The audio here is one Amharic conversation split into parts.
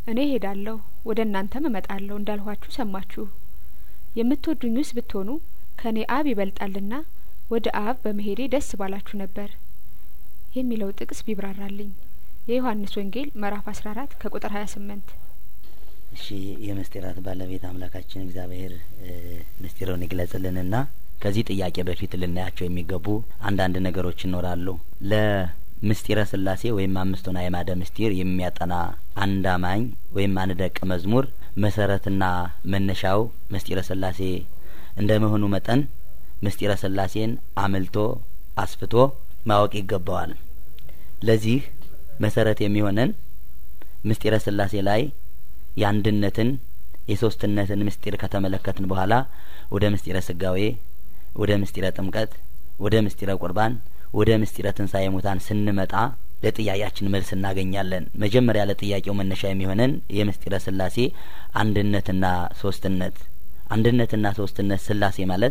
እኔ ሄዳለሁ ወደ እናንተም እመጣለሁ እንዳልኋችሁ ሰማችሁ የምትወዱኝስ ብትሆኑ ከእኔ አብ ይበልጣልና ወደ አብ በመሄዴ ደስ ባላችሁ ነበር የሚለው ጥቅስ ቢብራራልኝ የዮሀንስ ወንጌል ምዕራፍ አስራ አራት ከቁጥር ሀያ ስምንት እሺ የምስጢራት ባለቤት አምላካችን እግዚአብሔር ምስጢሩን ይግለጽልንና ከዚህ ጥያቄ በፊት ልናያቸው የሚገቡ አንዳንድ ነገሮች ይኖራሉ። ለምስጢረ ስላሴ ወይም አምስቱን አዕማደ ምስጢር የሚያጠና አንድ አማኝ ወይም አንድ ደቀ መዝሙር መሰረትና መነሻው ምስጢረ ስላሴ እንደ መሆኑ መጠን ምስጢረ ስላሴን አምልቶ አስፍቶ ማወቅ ይገባዋል። ለዚህ መሰረት የሚሆነን ምስጢረ ስላሴ ላይ የአንድነትን የሶስትነትን ምስጢር ከተመለከትን በኋላ ወደ ምስጢረ ስጋዌ ወደ ምስጢረ ጥምቀት ወደ ምስጢረ ቁርባን ወደ ምስጢረ ትንሣኤ ሙታን ስንመጣ ለጥያቄያችን መልስ እናገኛለን። መጀመሪያ ለጥያቄው መነሻ የሚሆነን የምስጢረ ስላሴ አንድነትና ሶስትነት አንድነትና ሶስትነት ስላሴ ማለት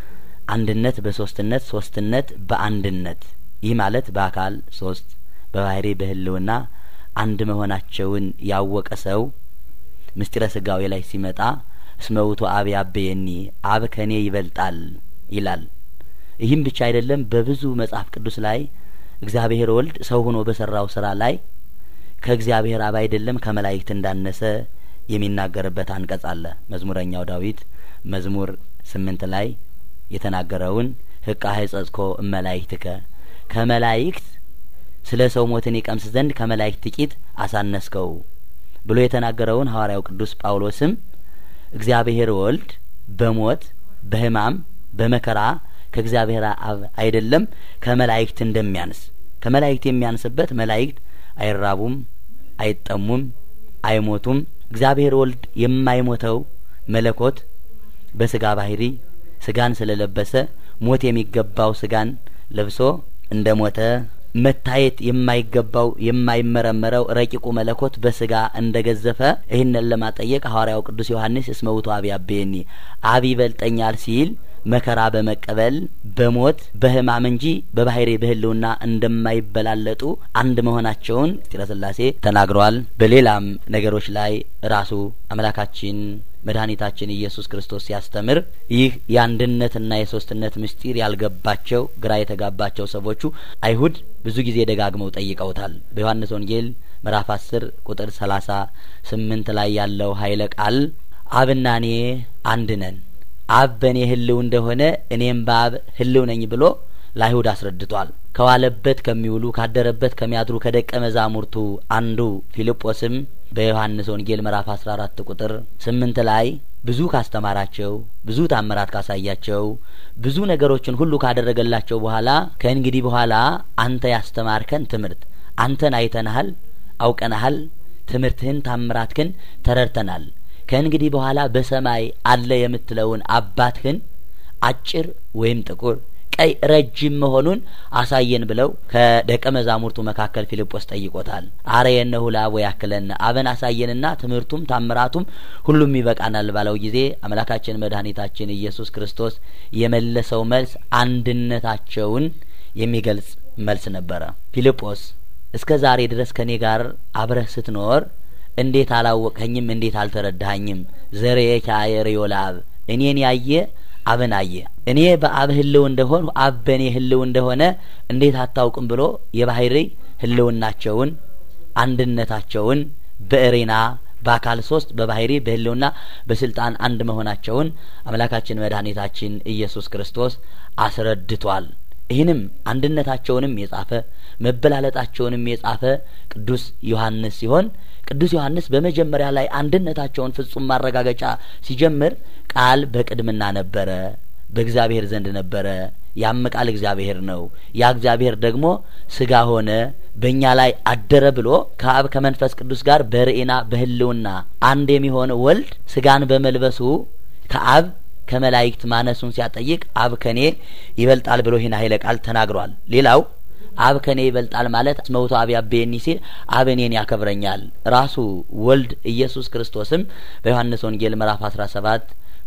አንድነት በሶስትነት ሶስትነት በአንድነት ይህ ማለት በአካል ሶስት በባህሪ በህልውና አንድ መሆናቸውን ያወቀ ሰው ምስጢረ ስጋዌ ላይ ሲመጣ እስመ ውእቱ አብ ያበየኒ አብ ከኔ ይበልጣል ይላል። ይህም ብቻ አይደለም። በብዙ መጽሐፍ ቅዱስ ላይ እግዚአብሔር ወልድ ሰው ሆኖ በሰራው ስራ ላይ ከእግዚአብሔር አብ አይደለም ከመላእክት እንዳነሰ የሚናገርበት አንቀጽ አለ። መዝሙረኛው ዳዊት መዝሙር ስምንት ላይ የተናገረውን ህቃ ህጸጽኮ እመላእክትከ ከመላእክት ስለ ሰው ሞትን ይቀምስ ዘንድ ከመላእክት ጥቂት አሳነስከው ብሎ የተናገረውን ሐዋርያው ቅዱስ ጳውሎስም እግዚአብሔር ወልድ በሞት በሕማም በመከራ ከእግዚአብሔር አብ አይደለም ከመላእክት እንደሚያንስ ከመላእክት የሚያንስበት መላእክት አይራቡም፣ አይጠሙም፣ አይሞቱም። እግዚአብሔር ወልድ የማይሞተው መለኮት በስጋ ባህሪ ስጋን ስለለበሰ ሞት የሚገባው ስጋን ለብሶ እንደ ሞተ መታየት የማይገባው የማይመረመረው ረቂቁ መለኮት በስጋ እንደ ገዘፈ ይህንን ለማጠየቅ ሐዋርያው ቅዱስ ዮሐንስ እስመ ውእቱ አብ ያቤኒ አብ ይበልጠኛል ሲል መከራ በመቀበል በሞት በሕማም እንጂ በባህሪ በህልውና እንደማይበላለጡ አንድ መሆናቸውን ምስጢረ ስላሴ ተናግረዋል። በሌላም ነገሮች ላይ ራሱ አምላካችን መድኃኒታችን ኢየሱስ ክርስቶስ ሲያስተምር ይህ የአንድነትና የሶስትነት ምስጢር ያልገባቸው ግራ የተጋባቸው ሰዎቹ አይሁድ ብዙ ጊዜ ደጋግመው ጠይቀውታል። በዮሐንስ ወንጌል ምዕራፍ አስር ቁጥር ሰላሳ ስምንት ላይ ያለው ኃይለ ቃል አብና እኔ አንድ ነን፣ አብ በእኔ ህልው እንደሆነ እኔም በአብ ህልው ነኝ ብሎ ለአይሁድ አስረድቷል። ከዋለበት ከሚውሉ ካደረበት ከሚያድሩ ከደቀ መዛሙርቱ አንዱ ፊልጶስም በዮሐንስ ወንጌል ምዕራፍ አስራ አራት ቁጥር ስምንት ላይ ብዙ ካስተማራቸው ብዙ ታምራት ካሳያቸው ብዙ ነገሮችን ሁሉ ካደረገላቸው በኋላ ከእንግዲህ በኋላ አንተ ያስተማርከን ትምህርት አንተን አይተንሃል፣ አውቀንሃል፣ ትምህርትህን ታምራትህን ተረድተናል። ከእንግዲህ በኋላ በሰማይ አለ የምትለውን አባትህን አጭር ወይም ጥቁር ቀይ ረጅም መሆኑን አሳየን ብለው ከደቀ መዛሙርቱ መካከል ፊልጶስ ጠይቆታል። አርየነሁ ለአብ ወያክለነ አብን አሳየንና ትምህርቱም ታምራቱም ሁሉም ይበቃናል ባለው ጊዜ አምላካችን መድኃኒታችን ኢየሱስ ክርስቶስ የመለሰው መልስ አንድነታቸውን የሚገልጽ መልስ ነበረ። ፊልጶስ እስከ ዛሬ ድረስ ከእኔ ጋር አብረህ ስትኖር እንዴት አላወቅኸኝም? እንዴት አልተረዳኸኝም? ዘርኤከ አየርዮ ለአብ እኔን ያየ አብን አየ። እኔ በአብ ህልው እንደሆን አብ በእኔ ህልው እንደሆነ እንዴት አታውቅም ብሎ የባህሪ ህልውናቸውን አንድነታቸውን በእሬና በአካል ሶስት በባህሪ በህልውና በስልጣን አንድ መሆናቸውን አምላካችን መድኃኒታችን ኢየሱስ ክርስቶስ አስረድቷል። ይህንም አንድነታቸውንም የጻፈ መበላለጣቸውንም የጻፈ ቅዱስ ዮሐንስ ሲሆን ቅዱስ ዮሐንስ በመጀመሪያ ላይ አንድነታቸውን ፍጹም ማረጋገጫ ሲጀምር ቃል በቅድምና ነበረ፣ በእግዚአብሔር ዘንድ ነበረ፣ ያም ቃል እግዚአብሔር ነው፣ ያ እግዚአብሔር ደግሞ ስጋ ሆነ፣ በእኛ ላይ አደረ ብሎ ከአብ ከመንፈስ ቅዱስ ጋር በርኤና በህልውና አንድ የሚሆን ወልድ ስጋን በመልበሱ ከአብ ከመላእክት ማነሱን ሲያጠይቅ አብ ከኔ ይበልጣል ብሎ ይህን ኃይለ ቃል ተናግሯል። ሌላው አብ ከኔ ይበልጣል ማለት መውቶ አብ ያቤኒ ሲል አብ እኔን ያከብረኛል። ራሱ ወልድ ኢየሱስ ክርስቶስም በዮሐንስ ወንጌል ምዕራፍ አስራ ሰባት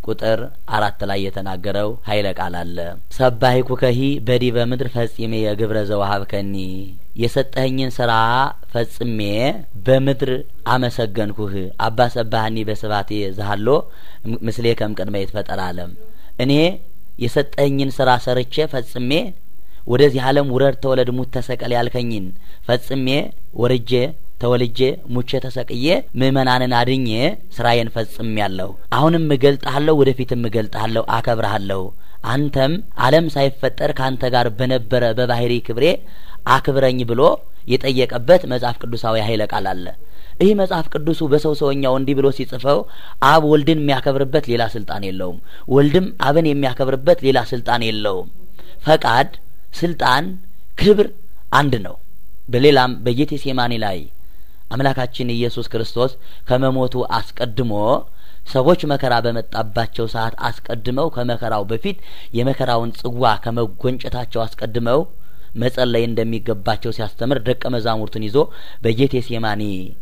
ቁጥር አራት ላይ የተናገረው ኃይለ ቃል አለ። ሰባሂኩ ከሂ በዲበ ምድር ፈጺሜ የግብረ ዘወሀብከኒ የሰጠኸኝን ስራ ፈጽሜ በምድር አመሰገንኩህ። አባ ሰባህኒ በስባቴ ዛሃሎ ምስሌ ከም ቅድመ ይትፈጠር አለም እኔ የሰጠኸኝን ስራ ሰርቼ ፈጽሜ ወደዚህ ዓለም ውረድ ተወለድ ሙት ተሰቀል ያልከኝን ፈጽሜ ወርጄ ተወልጄ ሙቼ ተሰቅዬ ምእመናንን አድኜ ስራዬን ፈጽሜ ያለሁ። አሁንም እገልጥሃለሁ፣ ወደፊትም እገልጥሃለሁ፣ አከብረሃለሁ። አንተም ዓለም ሳይፈጠር ከአንተ ጋር በነበረ በባህሪ ክብሬ አክብረኝ ብሎ የጠየቀበት መጽሐፍ ቅዱሳዊ ኃይለ ቃል አለ። ይህ መጽሐፍ ቅዱሱ በሰው ሰውኛው እንዲህ ብሎ ሲጽፈው አብ ወልድን የሚያከብርበት ሌላ ስልጣን የለውም። ወልድም አብን የሚያከብርበት ሌላ ስልጣን የለውም። ፈቃድ፣ ስልጣን፣ ክብር አንድ ነው። በሌላም በጌቴሴማኒ ላይ አምላካችን ኢየሱስ ክርስቶስ ከመሞቱ አስቀድሞ ሰዎች መከራ በመጣባቸው ሰዓት አስቀድመው ከመከራው በፊት የመከራውን ጽዋ ከመጎንጨታቸው አስቀድመው መጸለይ እንደሚገባቸው ሲያስተምር ደቀ መዛሙርቱን ይዞ በጌቴሴማኒ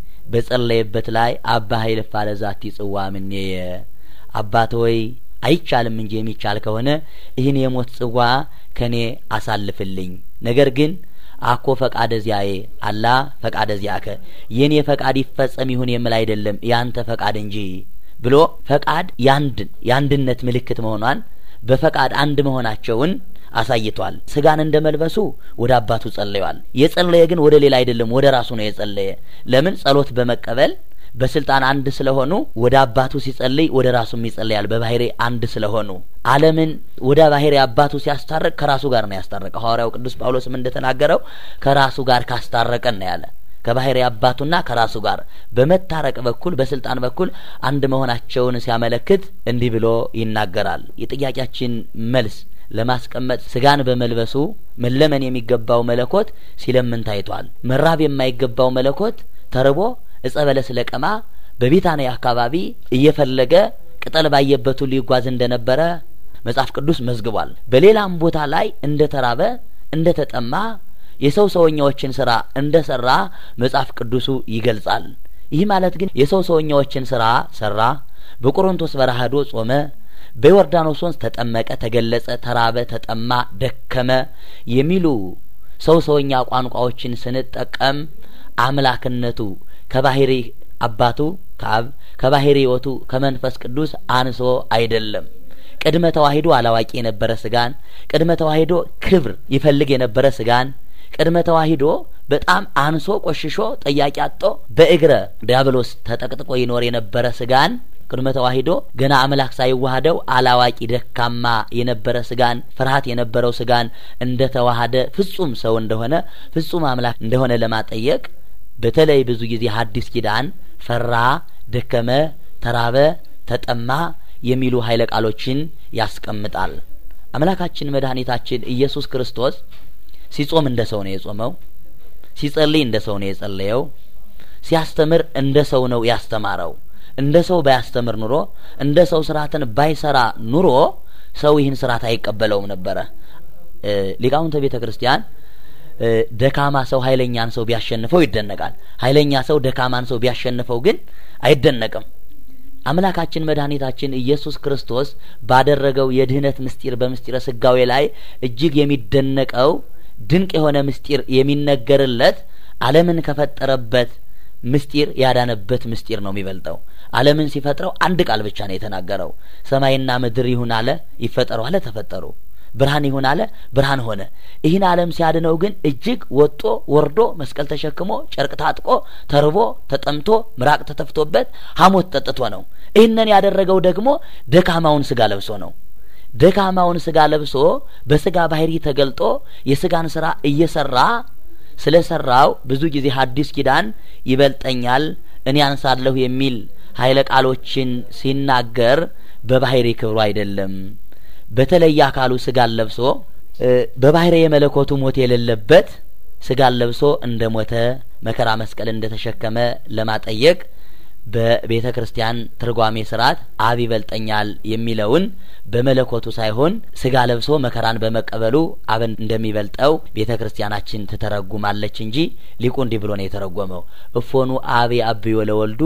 በጸለየበት ላይ አባ ኃይለ ፋለ ዛቲ ጽዋ ምኔየ አባት ሆይ አይቻልም እንጂ የሚቻል ከሆነ ይህን የሞት ጽዋ ከኔ አሳልፍልኝ ነገር ግን አኮ ፈቃደ ዚያዬ አላ ፈቃደ ዚያከ የኔ ፈቃድ ይፈጸም ይሁን የምል አይደለም ያንተ ፈቃድ እንጂ ብሎ ፈቃድ ያንድን የአንድነት ምልክት መሆኗን በፈቃድ አንድ መሆናቸውን አሳይቷል። ስጋን እንደ መልበሱ ወደ አባቱ ጸለየዋል። የጸለየ ግን ወደ ሌላ አይደለም፣ ወደ ራሱ ነው የጸለየ። ለምን? ጸሎት በመቀበል በስልጣን አንድ ስለሆኑ ወደ አባቱ ሲጸልይ ወደ ራሱም ይጸለያል። በባህሪ አንድ ስለሆኑ ዓለምን ወደ ባህሪ አባቱ ሲያስታርቅ ከራሱ ጋር ነው ያስታረቀው። ሐዋርያው ቅዱስ ጳውሎስም እንደተናገረው ከራሱ ጋር ካስታረቀን ነው ያለ። ከባህሪ አባቱና ከራሱ ጋር በመታረቅ በኩል በስልጣን በኩል አንድ መሆናቸውን ሲያመለክት እንዲህ ብሎ ይናገራል። የጥያቄያችን መልስ ለማስቀመጥ ስጋን በመልበሱ መለመን የሚገባው መለኮት ሲለምን ታይቷል። መራብ የማይገባው መለኮት ተርቦ እጸ በለስ ለቀማ በቢታንያ አካባቢ እየፈለገ ቅጠል ባየበት ሁሉ ይጓዝ እንደነበረ መጽሐፍ ቅዱስ መዝግቧል። በሌላም ቦታ ላይ እንደ ተራበ እንደ ተጠማ የሰው ሰውኛዎችን ስራ እንደ ሰራ መጽሐፍ ቅዱሱ ይገልጻል። ይህ ማለት ግን የሰው ሰውኛዎችን ስራ ሰራ፣ በቆሮንቶስ በረሃ ሄዶ ጾመ፣ በዮርዳኖስ ወንዝ ተጠመቀ፣ ተገለጸ፣ ተራበ፣ ተጠማ፣ ደከመ የሚሉ ሰው ሰውኛ ቋንቋዎችን ስንጠቀም አምላክነቱ ከባህሪ አባቱ ከአብ ከባህሪ ሕይወቱ ከመንፈስ ቅዱስ አንሶ አይደለም። ቅድመ ተዋሂዶ አላዋቂ የነበረ ስጋን ቅድመ ተዋሂዶ ክብር ይፈልግ የነበረ ስጋን ቅድመ ተዋሂዶ በጣም አንሶ ቆሽሾ ጠያቂ አጦ በእግረ ዲያብሎስ ተጠቅጥቆ ይኖር የነበረ ስጋን ቅድመ ተዋሂዶ ገና አምላክ ሳይዋሃደው አላዋቂ ደካማ የነበረ ስጋን ፍርሃት የነበረው ስጋን እንደ ተዋሃደ ፍጹም ሰው እንደሆነ ፍጹም አምላክ እንደሆነ ለማጠየቅ በተለይ ብዙ ጊዜ ሐዲስ ኪዳን ፈራ፣ ደከመ፣ ተራበ፣ ተጠማ የሚሉ ኃይለ ቃሎችን ያስቀምጣል። አምላካችን መድኃኒታችን ኢየሱስ ክርስቶስ ሲጾም እንደ ሰው ነው የጾመው። ሲጸልይ እንደ ሰው ነው የጸለየው። ሲያስተምር እንደ ሰው ነው ያስተማረው። እንደ ሰው ባያስተምር ኑሮ እንደ ሰው ስርዓትን ባይሰራ ኑሮ ሰው ይህን ስርዓት አይቀበለውም ነበረ። ሊቃውንተ ቤተ ክርስቲያን ደካማ ሰው ኃይለኛን ሰው ቢያሸንፈው ይደነቃል። ኃይለኛ ሰው ደካማን ሰው ቢያሸንፈው ግን አይደነቅም። አምላካችን መድኃኒታችን ኢየሱስ ክርስቶስ ባደረገው የድህነት ምስጢር በምስጢረ ስጋዌ ላይ እጅግ የሚደነቀው ድንቅ የሆነ ምስጢር የሚነገርለት ዓለምን ከፈጠረበት ምስጢር ያዳነበት ምስጢር ነው የሚበልጠው። ዓለምን ሲፈጥረው አንድ ቃል ብቻ ነው የተናገረው። ሰማይና ምድር ይሁን አለ፣ ይፈጠሩ አለ፣ ተፈጠሩ። ብርሃን ይሁን አለ፣ ብርሃን ሆነ። ይህን ዓለም ሲያድነው ግን እጅግ ወጦ ወርዶ መስቀል ተሸክሞ ጨርቅ ታጥቆ ተርቦ ተጠምቶ ምራቅ ተተፍቶበት ሐሞት ጠጥቶ ነው። ይህንን ያደረገው ደግሞ ደካማውን ስጋ ለብሶ ነው። ደካማውን ስጋ ለብሶ በስጋ ባህሪ ተገልጦ የስጋን ስራ እየሰራ ስለ ሰራው ብዙ ጊዜ ሐዲስ ኪዳን ይበልጠኛል እኔ አንሳለሁ የሚል ኃይለ ቃሎችን ሲናገር በባህሪ ክብሩ አይደለም። በተለየ አካሉ ስጋን ለብሶ በባህሪ የመለኮቱ ሞት የሌለበት ስጋን ለብሶ እንደ ሞተ መከራ መስቀል እንደ ተሸከመ ለማጠየቅ በቤተ ክርስቲያን ትርጓሜ ስርዓት አብ ይበልጠኛል የሚለውን በመለኮቱ ሳይሆን ስጋ ለብሶ መከራን በመቀበሉ አብን እንደሚበልጠው ቤተ ክርስቲያናችን ትተረጉማለች እንጂ ሊቁ እንዲህ ብሎ ነው የተረጎመው። እፎኑ አብ አብዮ ለወልዱ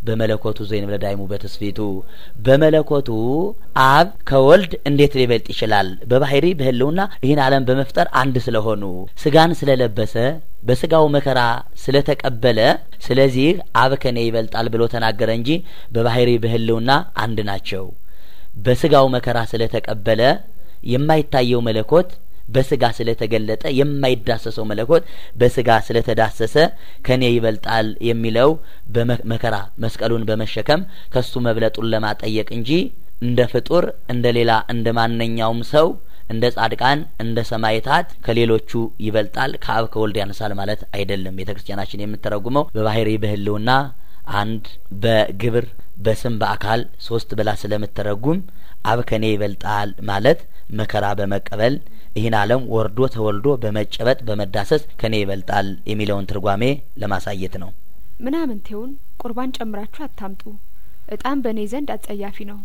በመለኮቱ ዘይን ብለዳይሙ በትስፊቱ በመለኮቱ አብ ከወልድ እንዴት ሊበልጥ ይችላል? በባህሪ በህልውና ይህን ዓለም በመፍጠር አንድ ስለሆኑ ስጋን ስለለበሰ በስጋው መከራ ስለተቀበለ ስለዚህ አብ ከኔ ይበልጣል ብሎ ተናገረ እንጂ በባህሪ በህልውና አንድ ናቸው። በስጋው መከራ ስለተቀበለ የማይታየው መለኮት በስጋ ስለተገለጠ የማይዳሰሰው መለኮት በስጋ ስለተዳሰሰ ከኔ ይበልጣል የሚለው በመከራ መስቀሉን በመሸከም ከሱ መብለጡን ለማጠየቅ እንጂ እንደ ፍጡር እንደ ሌላ እንደ ማንኛውም ሰው እንደ ጻድቃን እንደ ሰማይታት ከሌሎቹ ይበልጣል ከአብ ከወልድ ያነሳል ማለት አይደለም። ቤተ ክርስቲያናችን የምትተረጉመው በባህሪ በህልውና አንድ በግብር በስም በአካል ሶስት ብላ ስለምትተረጉም አብ ከኔ ይበልጣል ማለት መከራ በመቀበል ይህን ዓለም ወርዶ ተወልዶ በመጨበጥ በመዳሰስ ከኔ ይበልጣል የሚለውን ትርጓሜ ለማሳየት ነው። ምናምንቴውን ቁርባን ጨምራችሁ አታምጡ፣ እጣን በእኔ ዘንድ አጸያፊ ነው።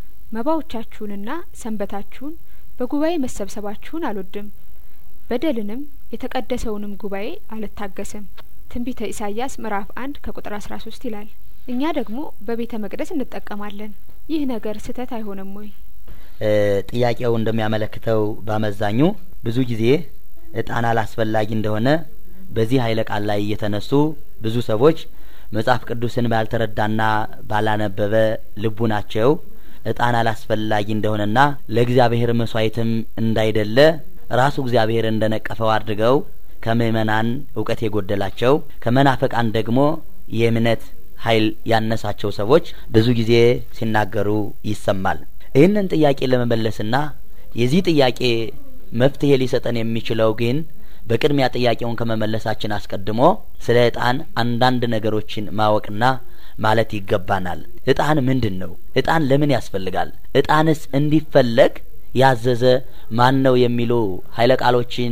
መባዎቻችሁንና ሰንበታችሁን በጉባኤ መሰብሰባችሁን አልወድም፣ በደልንም የተቀደሰውንም ጉባኤ አልታገስም። ትንቢተ ኢሳይያስ ምዕራፍ አንድ ከቁጥር አስራ ሶስት ይላል። እኛ ደግሞ በቤተ መቅደስ እንጠቀማለን። ይህ ነገር ስህተት አይሆንም ወይ? ጥያቄው እንደሚያመለክተው በአመዛኙ ብዙ ጊዜ እጣን አላስፈላጊ እንደሆነ በዚህ ኃይለ ቃል ላይ እየተነሱ ብዙ ሰዎች መጽሐፍ ቅዱስን ባልተረዳና ባላነበበ ልቡናቸው እጣን አላስፈላጊ እንደሆነና ለእግዚአብሔር መስዋዕትም እንዳይደለ ራሱ እግዚአብሔር እንደነቀፈው አድርገው ከምእመናን እውቀት የጎደላቸው ከመናፍቃን ደግሞ የእምነት ኃይል ያነሳቸው ሰዎች ብዙ ጊዜ ሲናገሩ ይሰማል። ይህንን ጥያቄ ለመመለስና የዚህ ጥያቄ መፍትሄ ሊሰጠን የሚችለው ግን በቅድሚያ ጥያቄውን ከመመለሳችን አስቀድሞ ስለ እጣን አንዳንድ ነገሮችን ማወቅና ማለት ይገባናል። እጣን ምንድን ነው? እጣን ለምን ያስፈልጋል? እጣንስ እንዲፈለግ ያዘዘ ማን ነው? የሚሉ ኃይለ ቃሎችን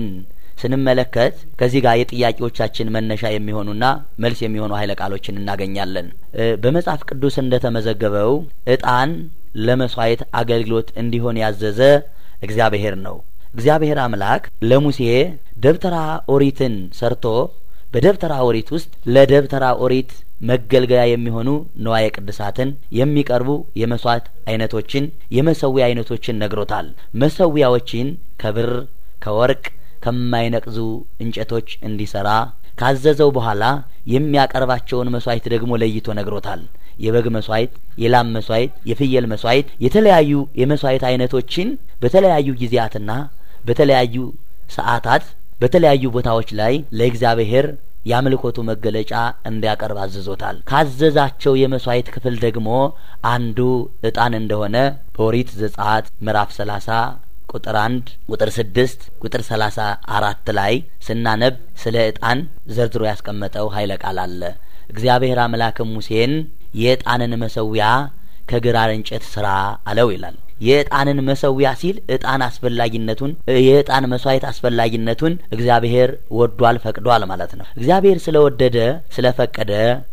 ስንመለከት ከዚህ ጋር የጥያቄዎቻችን መነሻ የሚሆኑና መልስ የሚሆኑ ኃይለ ቃሎችን እናገኛለን። በመጽሐፍ ቅዱስ እንደተመዘገበው እጣን ለመስዋዕት አገልግሎት እንዲሆን ያዘዘ እግዚአብሔር ነው። እግዚአብሔር አምላክ ለሙሴ ደብተራ ኦሪትን ሰርቶ በደብተራ ኦሪት ውስጥ ለደብተራ ኦሪት መገልገያ የሚሆኑ ንዋየ ቅድሳትን የሚቀርቡ የመስዋዕት አይነቶችን የመሰዊያ አይነቶችን ነግሮታል። መሰዊያዎችን ከብር ከወርቅ ከማይነቅዙ እንጨቶች እንዲሰራ ካዘዘው በኋላ የሚያቀርባቸውን መስዋዕት ደግሞ ለይቶ ነግሮታል። የበግ መስዋዕት፣ የላም መስዋዕት፣ የፍየል መስዋዕት፣ የተለያዩ የመስዋዕት አይነቶችን በተለያዩ ጊዜያትና በተለያዩ ሰዓታት በተለያዩ ቦታዎች ላይ ለእግዚአብሔር የአምልኮቱ መገለጫ እንዲያቀርብ አዝዞታል። ካዘዛቸው የመስዋዕት ክፍል ደግሞ አንዱ እጣን እንደሆነ በኦሪት ዘጸአት ምዕራፍ ሰላሳ ቁጥር አንድ ቁጥር ስድስት ቁጥር ሰላሳ አራት ላይ ስናነብ ስለ እጣን ዘርዝሮ ያስቀመጠው ኃይለ ቃል አለ። እግዚአብሔር አምላክም ሙሴን የእጣንን መሰዊያ ከግራር እንጨት ስራ አለው ይላል። የእጣንን መሰዊያ ሲል እጣን አስፈላጊነቱን የእጣን መስዋዕት አስፈላጊነቱን እግዚአብሔር ወዷል ፈቅዷል ማለት ነው። እግዚአብሔር ስለወደደ ስለፈቀደ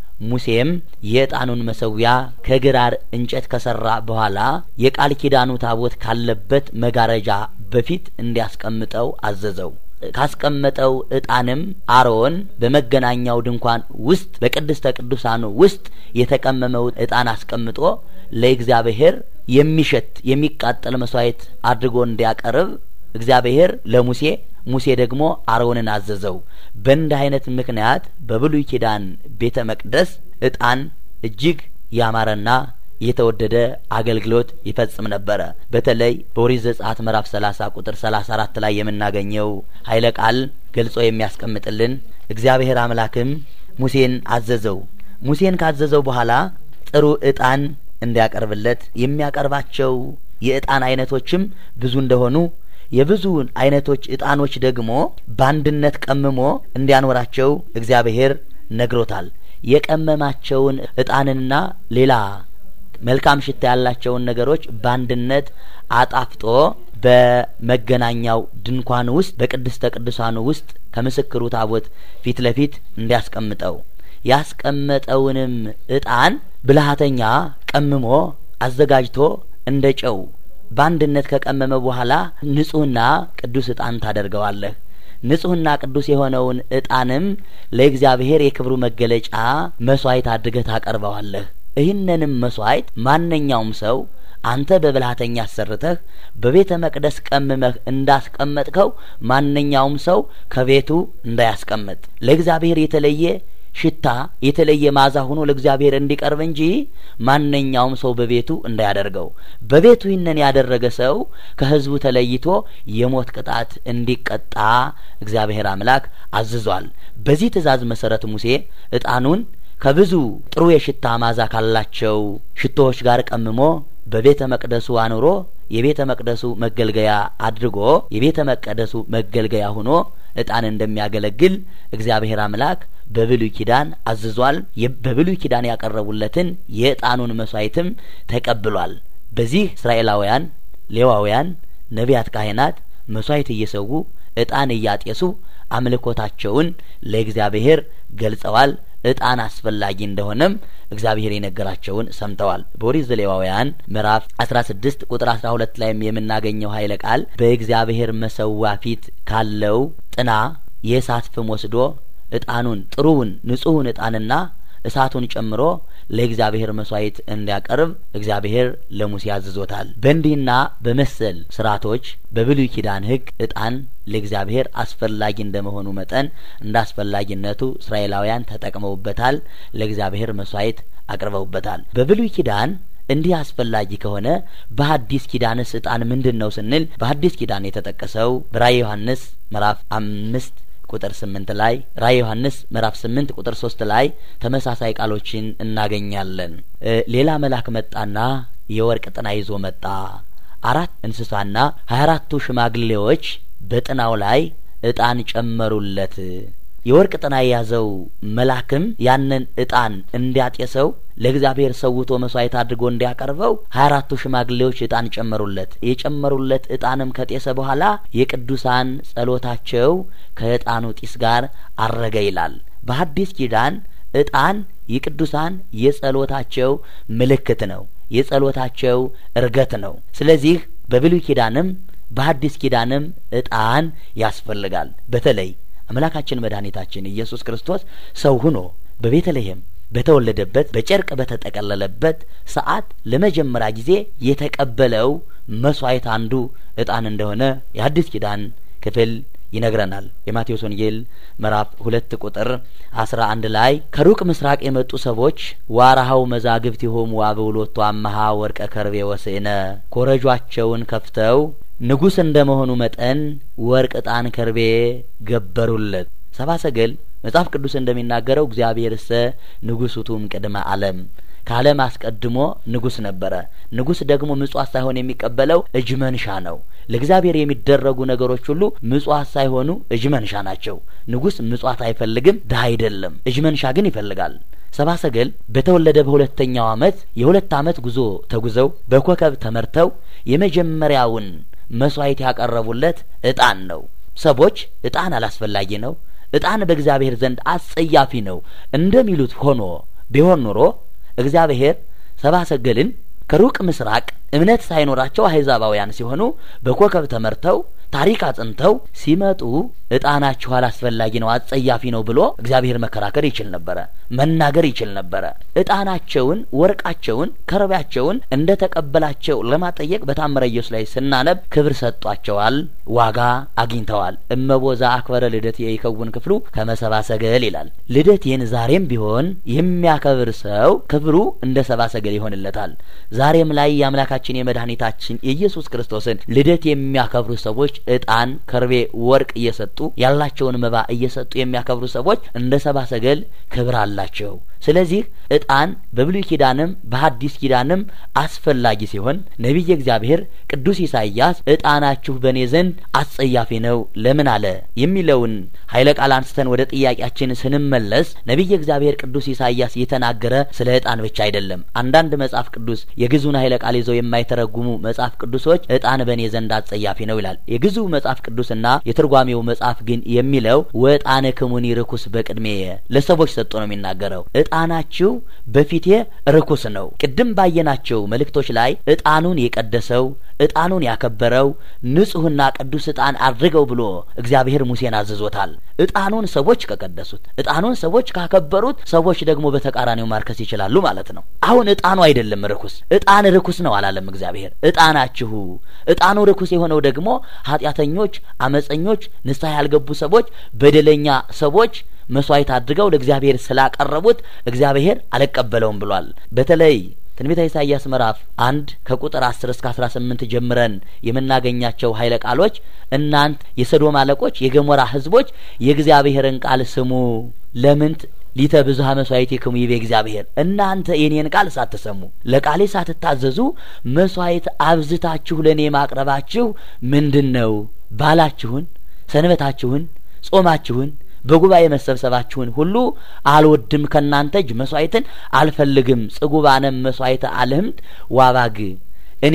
ሙሴም የእጣኑን መሰዊያ ከግራር እንጨት ከሰራ በኋላ የቃል ኪዳኑ ታቦት ካለበት መጋረጃ በፊት እንዲያስቀምጠው አዘዘው። ካስቀመጠው እጣንም አሮን በመገናኛው ድንኳን ውስጥ በቅድስተ ቅዱሳኑ ውስጥ የተቀመመው እጣን አስቀምጦ ለእግዚአብሔር የሚሸት የሚቃጠል መስዋዕት አድርጎ እንዲያቀርብ እግዚአብሔር ለሙሴ ሙሴ ደግሞ አሮንን አዘዘው። በእንዲህ አይነት ምክንያት በብሉይ ኪዳን ቤተ መቅደስ እጣን እጅግ ያማረና የተወደደ አገልግሎት ይፈጽም ነበረ። በተለይ በኦሪት ዘጸአት ምዕራፍ ሰላሳ ቁጥር ሰላሳ አራት ላይ የምናገኘው ኃይለ ቃል ገልጾ የሚያስቀምጥልን እግዚአብሔር አምላክም ሙሴን አዘዘው። ሙሴን ካዘዘው በኋላ ጥሩ እጣን እንዲያቀርብለት የሚያቀርባቸው የእጣን አይነቶችም ብዙ እንደሆኑ የብዙ አይነቶች እጣኖች ደግሞ በአንድነት ቀምሞ እንዲያኖራቸው እግዚአብሔር ነግሮታል። የቀመማቸውን እጣንና ሌላ መልካም ሽታ ያላቸውን ነገሮች በአንድነት አጣፍጦ በመገናኛው ድንኳን ውስጥ በቅድስተ ቅዱሳኑ ውስጥ ከምስክሩ ታቦት ፊት ለፊት እንዲያስቀምጠው ያስቀመጠውንም እጣን ብልሃተኛ ቀምሞ አዘጋጅቶ እንደ ጨው በአንድነት ከቀመመ በኋላ ንጹሕና ቅዱስ እጣን ታደርገዋለህ። ንጹሕና ቅዱስ የሆነውን እጣንም ለእግዚአብሔር የክብሩ መገለጫ መስዋዕት አድርገህ ታቀርበዋለህ። ይህንንም መስዋዕት ማንኛውም ሰው አንተ በብልሃተኛ አሰርተህ በቤተ መቅደስ ቀምመህ እንዳስቀመጥከው ማንኛውም ሰው ከቤቱ እንዳያስቀምጥ ለእግዚአብሔር የተለየ ሽታ የተለየ ማዛ ሆኖ ለእግዚአብሔር እንዲቀርብ እንጂ ማንኛውም ሰው በቤቱ እንዳያደርገው። በቤቱ ይህንን ያደረገ ሰው ከሕዝቡ ተለይቶ የሞት ቅጣት እንዲቀጣ እግዚአብሔር አምላክ አዝዟል። በዚህ ትእዛዝ መሰረት ሙሴ ዕጣኑን ከብዙ ጥሩ የሽታ ማዛ ካላቸው ሽቶዎች ጋር ቀምሞ በቤተ መቅደሱ አኑሮ የቤተ መቅደሱ መገልገያ አድርጎ የቤተ መቅደሱ መገልገያ ሆኖ ዕጣን እንደሚያገለግል እግዚአብሔር አምላክ በብሉይ ኪዳን አዝዟል። በብሉይ ኪዳን ያቀረቡለትን የዕጣኑን መስዋዕትም ተቀብሏል። በዚህ እስራኤላውያን፣ ሌዋውያን፣ ነቢያት፣ ካህናት መስዋዕት እየሰዉ ዕጣን እያጤሱ አምልኮታቸውን ለእግዚአብሔር ገልጸዋል። ዕጣን አስፈላጊ እንደሆነም እግዚአብሔር የነገራቸውን ሰምተዋል። በኦሪት ዘሌዋውያን ምዕራፍ አስራ ስድስት ቁጥር አስራ ሁለት ላይም የምናገኘው ኃይለ ቃል በእግዚአብሔር መሰዋ ፊት ካለው ጥና የእሳት ፍም ወስዶ ዕጣኑን ጥሩውን ንጹሑን ዕጣንና እሳቱን ጨምሮ ለእግዚአብሔር መስዋዕት እንዲያቀርብ እግዚአብሔር ለሙሴ አዝዞታል። በእንዲህና በመሰል ስርዓቶች በብሉይ ኪዳን ሕግ ዕጣን ለእግዚአብሔር አስፈላጊ እንደመሆኑ መጠን እንደ አስፈላጊነቱ እስራኤላውያን ተጠቅመውበታል። ለእግዚአብሔር መስዋዕት አቅርበውበታል። በብሉይ ኪዳን እንዲህ አስፈላጊ ከሆነ በሐዲስ ኪዳንስ ዕጣን ምንድን ነው ስንል በሐዲስ ኪዳን የተጠቀሰው በራእየ ዮሐንስ ምዕራፍ አምስት ቁጥር ስምንት ላይ ራእየ ዮሐንስ ምዕራፍ ስምንት ቁጥር ሶስት ላይ ተመሳሳይ ቃሎችን እናገኛለን። ሌላ መልአክ መጣና የወርቅ ጥና ይዞ መጣ። አራት እንስሳና ሀያ አራቱ ሽማግሌዎች በጥናው ላይ ዕጣን ጨመሩለት። የወርቅ ጥና የያዘው መልአክም ያንን ዕጣን እንዲያጤሰው ለእግዚአብሔር ሰውቶ መስዋዕት አድርጎ እንዲያቀርበው ሀያ አራቱ ሽማግሌዎች ዕጣን ጨመሩለት። የጨመሩለት ዕጣንም ከጤሰ በኋላ የቅዱሳን ጸሎታቸው ከዕጣኑ ጢስ ጋር አረገ ይላል። በሐዲስ ኪዳን ዕጣን የቅዱሳን የጸሎታቸው ምልክት ነው፣ የጸሎታቸው እርገት ነው። ስለዚህ በብሉይ ኪዳንም በሐዲስ ኪዳንም ዕጣን ያስፈልጋል። በተለይ አምላካችን መድኃኒታችን ኢየሱስ ክርስቶስ ሰው ሁኖ በቤተልሔም በተወለደበት በጨርቅ በተጠቀለለበት ሰዓት ለመጀመሪያ ጊዜ የተቀበለው መስዋዕት አንዱ ዕጣን እንደሆነ የሐዲስ ኪዳን ክፍል ይነግረናል። የማቴዎስ ወንጌል ምዕራፍ ሁለት ቁጥር አስራ አንድ ላይ ከሩቅ ምስራቅ የመጡ ሰዎች ዋራሃው መዛግብት የሆሙ አበውሎቱ አመሃ ወርቀ ከርቤ ወስእነ ኮረጇቸውን ከፍተው ንጉሥ እንደ መሆኑ መጠን ወርቅ፣ ዕጣን፣ ከርቤ ገበሩለት። ሰብአ ሰገል መጽሐፍ ቅዱስ እንደሚናገረው እግዚአብሔር እሰ ንጉሥ ውእቱም ቅድመ ዓለም ከዓለም አስቀድሞ ንጉሥ ነበረ። ንጉሥ ደግሞ ምጽዋት ሳይሆን የሚቀበለው እጅ መንሻ ነው። ለእግዚአብሔር የሚደረጉ ነገሮች ሁሉ ምጽዋት ሳይሆኑ እጅ መንሻ ናቸው። ንጉሥ ምጽዋት አይፈልግም፣ ድሀ አይደለም። እጅ መንሻ ግን ይፈልጋል። ሰብአ ሰገል በተወለደ በሁለተኛው ዓመት የሁለት ዓመት ጉዞ ተጉዘው በኮከብ ተመርተው የመጀመሪያውን መስዋዕት ያቀረቡለት ዕጣን ነው። ሰዎች ዕጣን አላስፈላጊ ነው፣ ዕጣን በእግዚአብሔር ዘንድ አስጸያፊ ነው እንደሚሉት ሆኖ ቢሆን ኑሮ እግዚአብሔር ሰብአ ሰገልን ከሩቅ ምስራቅ እምነት ሳይኖራቸው አህዛባውያን ሲሆኑ በኮከብ ተመርተው ታሪክ አጽንተው ሲመጡ ዕጣናችሁ አላስፈላጊ ነው፣ አጸያፊ ነው ብሎ እግዚአብሔር መከራከር ይችል ነበረ፣ መናገር ይችል ነበረ። ዕጣናቸውን፣ ወርቃቸውን፣ ከርቤያቸውን እንደ ተቀበላቸው ለማጠየቅ በታምረ ኢየሱስ ላይ ስናነብ ክብር ሰጧቸዋል፣ ዋጋ አግኝተዋል። እመቦዛ አክበረ ልደት የይከውን ክፍሉ ከመሰብአ ሰገል ይላል። ልደቴን ዛሬም ቢሆን የሚያከብር ሰው ክብሩ እንደ ሰብአ ሰገል ይሆንለታል። ዛሬም ላይ የአምላካችን የመድኃኒታችን የኢየሱስ ክርስቶስን ልደት የሚያከብሩ ሰዎች ዕጣን፣ ከርቤ፣ ወርቅ እየሰጡ ያላቸውን መባ እየሰጡ የሚያከብሩ ሰዎች እንደ ሰብአ ሰገል ክብር አላቸው። ስለዚህ ዕጣን በብሉይ ኪዳንም በሐዲስ ኪዳንም አስፈላጊ ሲሆን ነቢየ እግዚአብሔር ቅዱስ ኢሳይያስ ዕጣናችሁ በእኔ ዘንድ አስጸያፊ ነው ለምን አለ የሚለውን ኃይለ ቃል አንስተን ወደ ጥያቄያችን ስንመለስ ነቢየ እግዚአብሔር ቅዱስ ኢሳይያስ የተናገረ ስለ ዕጣን ብቻ አይደለም። አንዳንድ መጽሐፍ ቅዱስ የግዙን ኃይለ ቃል ይዘው የማይተረጉሙ መጽሐፍ ቅዱሶች ዕጣን በእኔ ዘንድ አስጸያፊ ነው ይላል። የግዙ መጽሐፍ ቅዱስና የትርጓሜው መጽሐፍ ግን የሚለው ወዕጣነ ክሙኒ ርኩስ በቅድሜ ለሰዎች ሰጥቶ ነው የሚናገረው። እጣናችሁ በፊቴ ርኩስ ነው። ቅድም ባየናቸው መልእክቶች ላይ እጣኑን የቀደሰው እጣኑን ያከበረው ንጹሕና ቅዱስ እጣን አድርገው ብሎ እግዚአብሔር ሙሴን አዝዞታል። እጣኑን ሰዎች ከቀደሱት፣ እጣኑን ሰዎች ካከበሩት፣ ሰዎች ደግሞ በተቃራኒው ማርከስ ይችላሉ ማለት ነው። አሁን እጣኑ አይደለም ርኩስ፣ እጣን ርኩስ ነው አላለም እግዚአብሔር። እጣናችሁ እጣኑ ርኩስ የሆነው ደግሞ ኃጢአተኞች፣ አመፀኞች፣ ንስሐ ያልገቡ ሰዎች፣ በደለኛ ሰዎች መስዋዕት አድርገው ለእግዚአብሔር ስላቀረቡት እግዚአብሔር አልቀበለውም ብሏል። በተለይ ትንቢተ ኢሳይያስ ምዕራፍ አንድ ከቁጥር አስር እስከ አስራ ስምንት ጀምረን የምናገኛቸው ኃይለ ቃሎች እናንት የሰዶም አለቆች፣ የገሞራ ሕዝቦች የእግዚአብሔርን ቃል ስሙ ለምንት ሊተ ብዙሀ መስዋዕቲክሙ ይቤ እግዚአብሔር እናንተ የኔን ቃል ሳትሰሙ ለቃሌ ሳትታዘዙ መስዋዕት አብዝታችሁ ለእኔ ማቅረባችሁ ምንድን ነው? ባላችሁን፣ ሰንበታችሁን፣ ጾማችሁን በጉባኤ መሰብሰባችሁን ሁሉ አልወድም፣ ከእናንተ እጅ መስዋዕትን አልፈልግም። ጽጉባነም መስዋዕተ አልህምት ዋባግ እኔ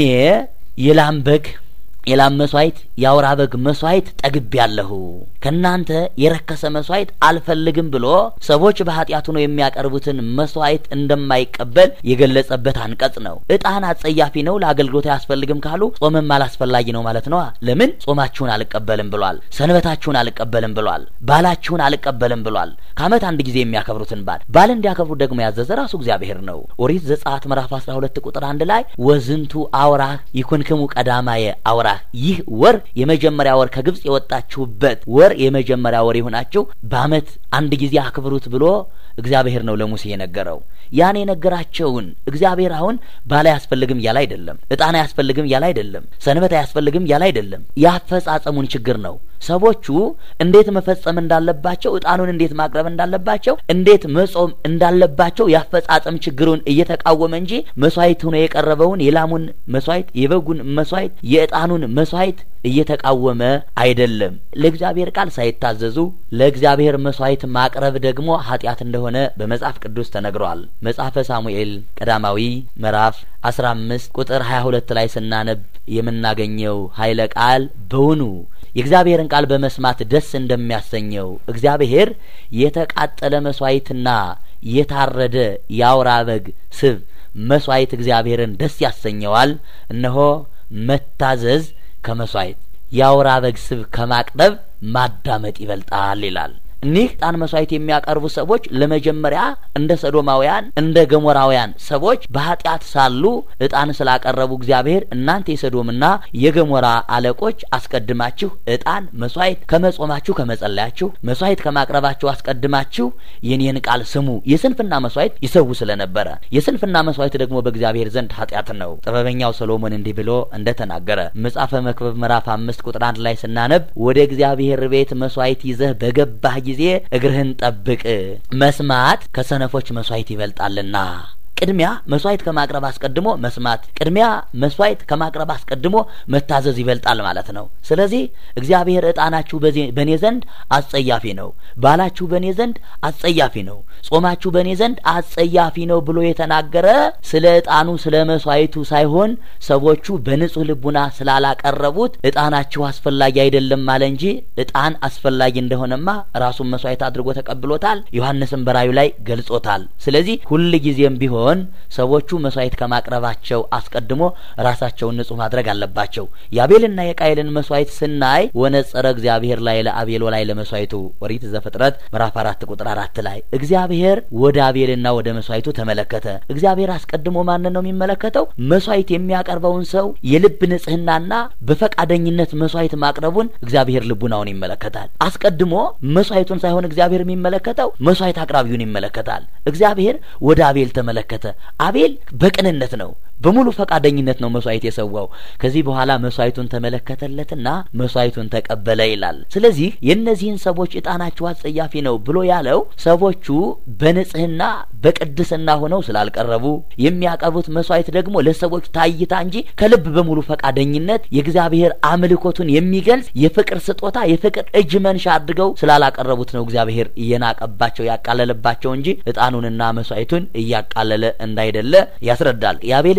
የላም በግ የላም መስዋዕት የአውራ በግ መስዋዕት ጠግቤያለሁ፣ ከእናንተ የረከሰ መስዋዕት አልፈልግም ብሎ ሰዎች በኃጢአቱ ነው የሚያቀርቡትን መስዋዕት እንደማይቀበል የገለጸበት አንቀጽ ነው። እጣን አጸያፊ ነው፣ ለአገልግሎት አያስፈልግም ካሉ ጾምም አላስፈላጊ ነው ማለት ነዋ። ለምን ጾማችሁን አልቀበልም ብሏል። ሰንበታችሁን አልቀበልም ብሏል። ባላችሁን አልቀበልም ብሏል። ከዓመት አንድ ጊዜ የሚያከብሩትን ባል ባል እንዲያከብሩ ደግሞ ያዘዘ ራሱ እግዚአብሔር ነው። ኦሪት ዘጸአት ምዕራፍ አስራ ሁለት ቁጥር አንድ ላይ ወዝንቱ አውራህ ይኩንክሙ ቀዳማየ አውራህ ይህ ወር የመጀመሪያ ወር ከግብጽ የወጣችሁበት ወር የመጀመሪያ ወር ይሁናችሁ በዓመት አንድ ጊዜ አክብሩት ብሎ እግዚአብሔር ነው ለሙሴ የነገረው። ያን የነገራቸውን እግዚአብሔር አሁን ባል አያስፈልግም ያለ አይደለም፣ እጣን አያስፈልግም ያለ አይደለም፣ ሰንበት አያስፈልግም ያለ አይደለም። ያፈጻጸሙን ችግር ነው። ሰዎቹ እንዴት መፈጸም እንዳለባቸው፣ እጣኑን እንዴት ማቅረብ እንዳለባቸው፣ እንዴት መጾም እንዳለባቸው ያፈጻጸም ችግሩን እየተቃወመ እንጂ መስዋዕት ሆኖ የቀረበውን የላሙን መስዋዕት፣ የበጉን መስዋዕት፣ የእጣኑን መስዋዕት እየተቃወመ አይደለም። ለእግዚአብሔር ቃል ሳይታዘዙ ለእግዚአብሔር መስዋዕት ማቅረብ ደግሞ ኃጢአት እንደሆነ በመጽሐፍ ቅዱስ ተነግሯል። መጽሐፈ ሳሙኤል ቀዳማዊ ምዕራፍ አስራ አምስት ቁጥር ሀያ ሁለት ላይ ስናነብ የምናገኘው ኃይለ ቃል በውኑ የእግዚአብሔርን ቃል በመስማት ደስ እንደሚያሰኘው እግዚአብሔር የተቃጠለ መስዋዕትና የታረደ የአውራ በግ ስብ መስዋዕት እግዚአብሔርን ደስ ያሰኘዋል። እነሆ መታዘዝ ከመስዋዕት የአውራ በግ ስብ ከማቅረብ ማዳመጥ ይበልጣል ይላል። እኒህ ዕጣን መስዋዕት የሚያቀርቡ ሰዎች ለመጀመሪያ እንደ ሰዶማውያን እንደ ገሞራውያን ሰዎች በኃጢአት ሳሉ ዕጣን ስላቀረቡ እግዚአብሔር እናንተ የሰዶምና የገሞራ አለቆች አስቀድማችሁ ዕጣን መስዋዕት ከመጾማችሁ ከመጸለያችሁ መስዋዕት ከማቅረባችሁ አስቀድማችሁ የኔን ቃል ስሙ። የስንፍና መስዋዕት ይሰዉ ስለነበረ የስንፍና መስዋዕት ደግሞ በእግዚአብሔር ዘንድ ኃጢአት ነው። ጥበበኛው ሰሎሞን እንዲህ ብሎ እንደ ተናገረ መጽሐፈ መክብብ ምዕራፍ አምስት ቁጥር አንድ ላይ ስናነብ ወደ እግዚአብሔር ቤት መስዋዕት ይዘህ በገባህ ጊዜ እግርህን ጠብቅ፣ መስማት ከሰነፎች መስዋዕት ይበልጣልና። ቅድሚያ መስዋዕት ከማቅረብ አስቀድሞ መስማት፣ ቅድሚያ መስዋዕት ከማቅረብ አስቀድሞ መታዘዝ ይበልጣል ማለት ነው። ስለዚህ እግዚአብሔር ዕጣናችሁ በእኔ ዘንድ አጸያፊ ነው፣ ባላችሁ በእኔ ዘንድ አጸያፊ ነው፣ ጾማችሁ በእኔ ዘንድ አጸያፊ ነው ብሎ የተናገረ ስለ ዕጣኑ ስለ መስዋዕቱ ሳይሆን ሰዎቹ በንጹህ ልቡና ስላላቀረቡት ዕጣናችሁ አስፈላጊ አይደለም አለ እንጂ ዕጣን አስፈላጊ እንደሆነማ ራሱን መስዋዕት አድርጎ ተቀብሎታል። ዮሐንስም በራዩ ላይ ገልጾታል። ስለዚህ ሁል ጊዜም ቢሆን ሰዎቹ መስዋዕት ከማቅረባቸው አስቀድሞ ራሳቸውን ንጹህ ማድረግ አለባቸው። የአቤልና የቃየልን መስዋዕት ስናይ ወነጸረ እግዚአብሔር ላይ ለአቤል ላይ ለመስዋዕቱ ኦሪት ዘፍጥረት ምዕራፍ አራት ቁጥር አራት ላይ እግዚአብሔር ወደ አቤልና ወደ መስዋዕቱ ተመለከተ። እግዚአብሔር አስቀድሞ ማንን ነው የሚመለከተው? መስዋዕት የሚያቀርበውን ሰው የልብ ንጽህናና በፈቃደኝነት መስዋዕት ማቅረቡን እግዚአብሔር ልቡናውን ይመለከታል። አስቀድሞ መስዋዕቱን ሳይሆን እግዚአብሔር የሚመለከተው መስዋዕት አቅራቢውን ይመለከታል። እግዚአብሔር ወደ አቤል ተመለከተ። አቤል በቅንነት ነው በሙሉ ፈቃደኝነት ነው መስዋዕት የሰዋው። ከዚህ በኋላ መስዋዕቱን ተመለከተለትና መስዋዕቱን ተቀበለ ይላል። ስለዚህ የእነዚህን ሰዎች ዕጣናችሁ አጸያፊ ነው ብሎ ያለው ሰዎቹ በንጽህና በቅድስና ሆነው ስላልቀረቡ የሚያቀርቡት መስዋዕት ደግሞ ለሰዎች ታይታ እንጂ ከልብ በሙሉ ፈቃደኝነት የእግዚአብሔር አምልኮቱን የሚገልጽ የፍቅር ስጦታ የፍቅር እጅ መንሻ አድርገው ስላላቀረቡት ነው እግዚአብሔር እየናቀባቸው ያቃለለባቸው እንጂ ዕጣኑንና መስዋዕቱን እያቃለለ እንዳይደለ ያስረዳል። የአቤልን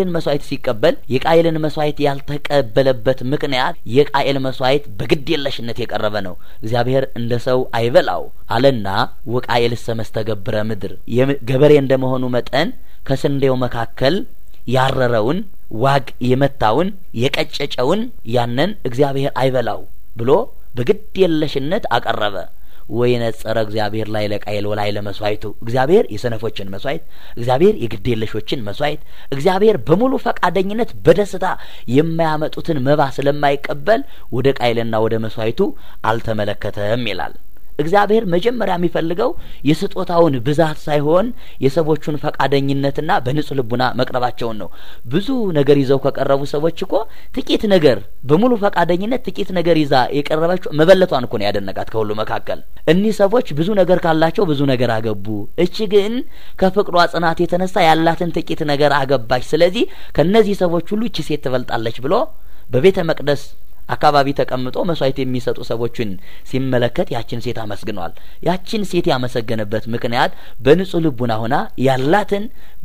የአቤልን መስዋዕት ሲቀበል የቃየልን መስዋዕት ያልተቀበለበት ምክንያት የቃየል መስዋዕት በግድ የለሽነት የቀረበ ነው። እግዚአብሔር እንደ ሰው አይበላው አለና ወቃየልሰ መስተገብረ ምድር ገበሬ እንደመሆኑ መጠን ከስንዴው መካከል ያረረውን ዋግ የመታውን የቀጨጨውን ያንን እግዚአብሔር አይበላው ብሎ በግድ የለሽነት አቀረበ። ወይነጸረ እግዚአብሔር ላይ ለቃየል ወላይ ለመስዋዕቱ እግዚአብሔር የሰነፎችን መስዋዕት፣ እግዚአብሔር የግድ የለሾችን መስዋዕት፣ እግዚአብሔር በሙሉ ፈቃደኝነት በደስታ የማያመጡትን መባ ስለማይቀበል ወደ ቃየልና ወደ መስዋዕቱ አልተመለከተም ይላል። እግዚአብሔር መጀመሪያ የሚፈልገው የስጦታውን ብዛት ሳይሆን የሰዎቹን ፈቃደኝነትና በንጹህ ልቡና መቅረባቸውን ነው። ብዙ ነገር ይዘው ከቀረቡ ሰዎች እኮ ጥቂት ነገር በሙሉ ፈቃደኝነት ጥቂት ነገር ይዛ የቀረበችው መበለቷን እኮ ነው ያደነቃት ከሁሉ መካከል። እኒህ ሰዎች ብዙ ነገር ካላቸው ብዙ ነገር አገቡ። እች ግን ከፍቅሯ ጽናት የተነሳ ያላትን ጥቂት ነገር አገባች። ስለዚህ ከእነዚህ ሰዎች ሁሉ እቺ ሴት ትበልጣለች ብሎ በቤተ መቅደስ አካባቢ ተቀምጦ መስዋዕት የሚሰጡ ሰዎችን ሲመለከት ያችን ሴት አመስግኗል። ያችን ሴት ያመሰገነበት ምክንያት በንጹህ ልቡና ሆና ያላትን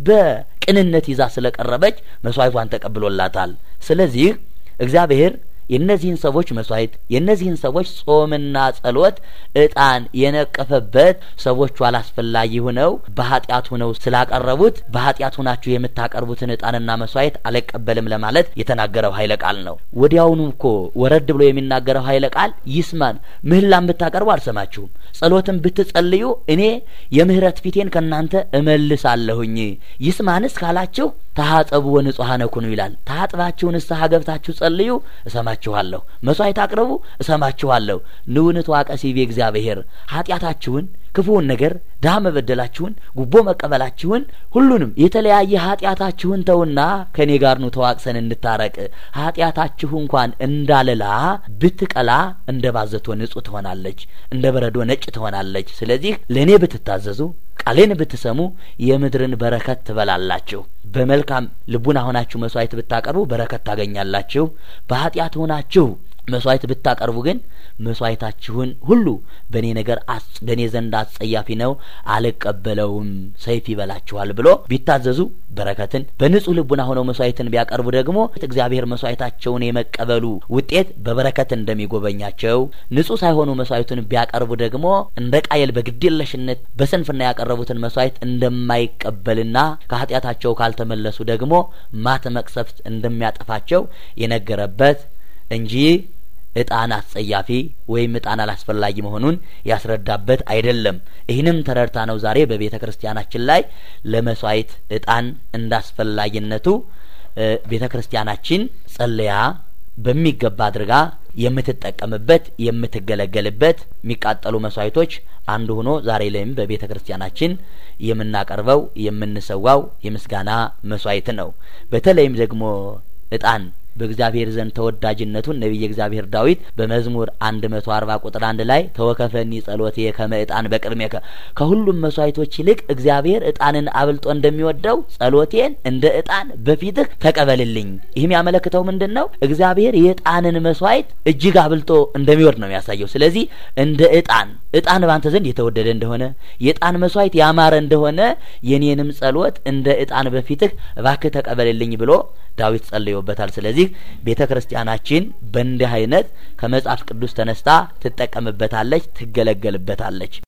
በቅንነት ይዛ ስለቀረበች መስዋዕቷን ተቀብሎላታል። ስለዚህ እግዚአብሔር የእነዚህን ሰዎች መስዋዕት የእነዚህን ሰዎች ጾምና ጸሎት እጣን የነቀፈበት ሰዎቹ አላስፈላጊ ሆነው በኃጢአት ሆነው ስላቀረቡት በኃጢአት ሆናችሁ የምታቀርቡትን እጣንና መስዋዕት አልቀበልም ለማለት የተናገረው ኃይለ ቃል ነው። ወዲያውኑ እኮ ወረድ ብሎ የሚናገረው ኃይለ ቃል ይስማን። ምህላን ብታቀርቡ አልሰማችሁም፣ ጸሎትን ብትጸልዩ እኔ የምህረት ፊቴን ከእናንተ እመልሳለሁኝ። ይስማንስ ካላችሁ ታሀጸቡ ወንጹሐነ ኩኑ ይላል። ታጥባችሁ ንስሐ ገብታችሁ ጸልዩ እሰማችኋለሁ። መስዋዕት አቅርቡ እሰማችኋለሁ። ንውንት ዋቀሲቤ እግዚአብሔር ኃጢአታችሁን፣ ክፉውን ነገር፣ ድሀ መበደላችሁን፣ ጉቦ መቀበላችሁን፣ ሁሉንም የተለያየ ኃጢአታችሁን ተውና ከእኔ ጋር ኑ ተዋቅሰን እንታረቅ። ኃጢአታችሁ እንኳን እንዳለላ ብትቀላ እንደ ባዘቶ ንጹሕ ትሆናለች፣ እንደ በረዶ ነጭ ትሆናለች። ስለዚህ ለእኔ ብትታዘዙ ቃሌን ብትሰሙ የምድርን በረከት ትበላላችሁ። በመልካም ልቡና ሆናችሁ መስዋዕት ብታቀርቡ በረከት ታገኛላችሁ። በኃጢአት ሆናችሁ መስዋዕት ብታቀርቡ ግን መስዋዕታችሁን ሁሉ በእኔ ነገር በእኔ ዘንድ አስጸያፊ ነው፣ አልቀበለውም፣ ሰይፍ ይበላችኋል ብሎ ቢታዘዙ በረከትን በንጹህ ልቡና ሆነው መስዋዕትን ቢያቀርቡ ደግሞ እግዚአብሔር መስዋዕታቸውን የመቀበሉ ውጤት በበረከት እንደሚጎበኛቸው፣ ንጹህ ሳይሆኑ መስዋዕቱን ቢያቀርቡ ደግሞ እንደ ቃየል በግዴለሽነት በስንፍና ያቀረቡትን መስዋዕት እንደማይቀበልና ከኃጢአታቸው ካልተመለሱ ደግሞ ማት መቅሰፍት እንደሚያጠፋቸው የነገረበት እንጂ እጣን አስጸያፊ ወይም እጣን አላስፈላጊ መሆኑን ያስረዳበት አይደለም። ይህንም ተረድታ ነው ዛሬ በቤተ ክርስቲያናችን ላይ ለመስዋዕት እጣን እንዳስፈላጊነቱ ቤተ ክርስቲያናችን ጸለያ በሚገባ አድርጋ የምትጠቀምበት የምትገለገልበት የሚቃጠሉ መስዋዕቶች አንዱ ሆኖ ዛሬ ላይም በቤተ ክርስቲያናችን የምናቀርበው የምንሰዋው የምስጋና መስዋዕት ነው። በተለይም ደግሞ እጣን በእግዚአብሔር ዘንድ ተወዳጅነቱን ነቢየ እግዚአብሔር ዳዊት በመዝሙር አንድ መቶ አርባ ቁጥር አንድ ላይ ተወከፈኒ ጸሎቴ ከመ እጣን በቅድሜከ ከሁሉም መስዋዕቶች ይልቅ እግዚአብሔር እጣንን አብልጦ እንደሚወደው ጸሎቴን እንደ እጣን በፊትህ ተቀበልልኝ። ይህም ያመለክተው ምንድን ነው? እግዚአብሔር የእጣንን መስዋዕት እጅግ አብልጦ እንደሚወድ ነው የሚያሳየው። ስለዚህ እንደ እጣን እጣን ባንተ ዘንድ የተወደደ እንደሆነ የእጣን መስዋዕት ያማረ እንደሆነ የኔንም ጸሎት እንደ እጣን በፊትህ እባክህ ተቀበልልኝ ብሎ ዳዊት ጸልዮበታል። ስለዚህ ቤተ ክርስቲያናችን በእንዲህ አይነት ከመጽሐፍ ቅዱስ ተነስታ ትጠቀምበታለች፣ ትገለገልበታለች።